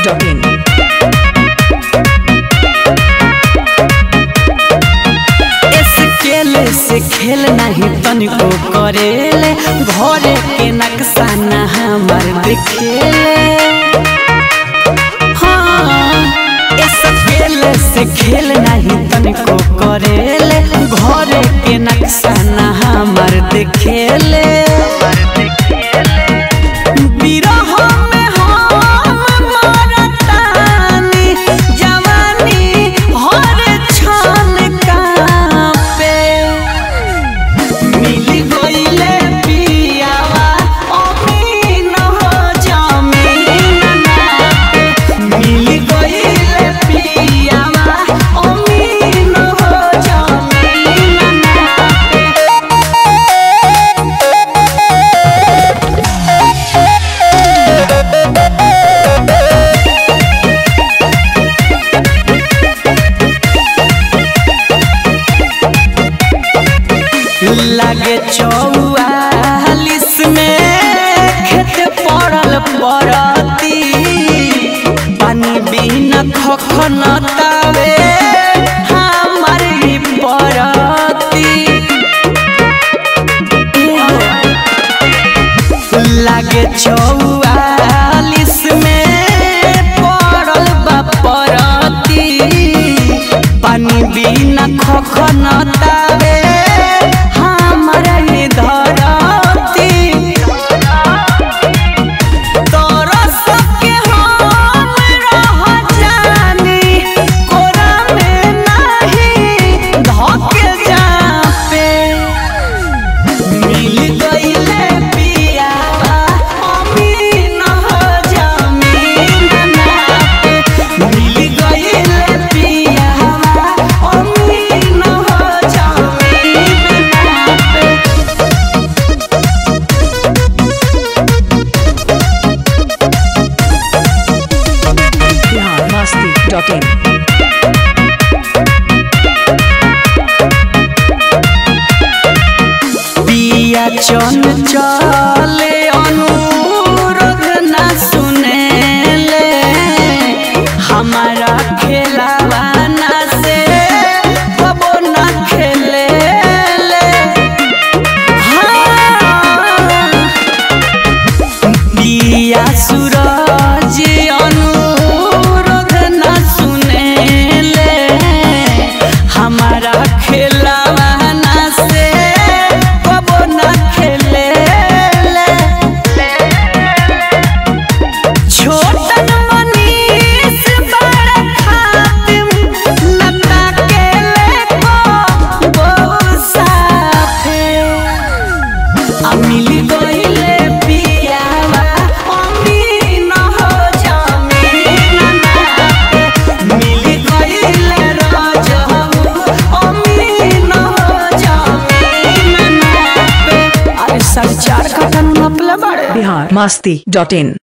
masti.in. Scale से खेल नहीं तनिको करेले घरे के नक्शा न हमर देखेले हाँ स्केल से खेल नहीं तनिको करेले घरे के नक्शा न हमर देखेले बिरह में हम मरतानी, जवानी हर क्षण कांपे। मिल गइले पियावा, अमीन हो जमीन नापे। मिल गइले पियावा, अमीन हो जमीन नापे। लागे चौवालिस में खेत पड़ल पड़ती पानी बिना खखन तावे हमर ही पड़ती लागे चौवालिस में पड़ल बा पड़ती पानी बिना खखन तावे हमर ही धरती तरस के हम रह जानी, कोरा में नाही धके जापे। मिल गइले पियावा, अमीन हो जमीन नापे। मिल गइले पियावा, अमीन हो जमीन नापे। Bihar masti.in. पिया चन चले अनुरोध न सुनेले हमारा खेलावा न से कबो न खेलेले हाँ। पिया सूरज अनुरोध न सुनेले हमारा खेलावा न से कबो न खेलेले छोटन मनीष बड़ खातिम लता के लेको बहु साफे आ मिल गइले पियावा अमीन हो जमीन नापे मिल गइले राजहू अमीन हो जमीन नापे अरे सब चार का कानून अपले बड़े Bihar masti.in.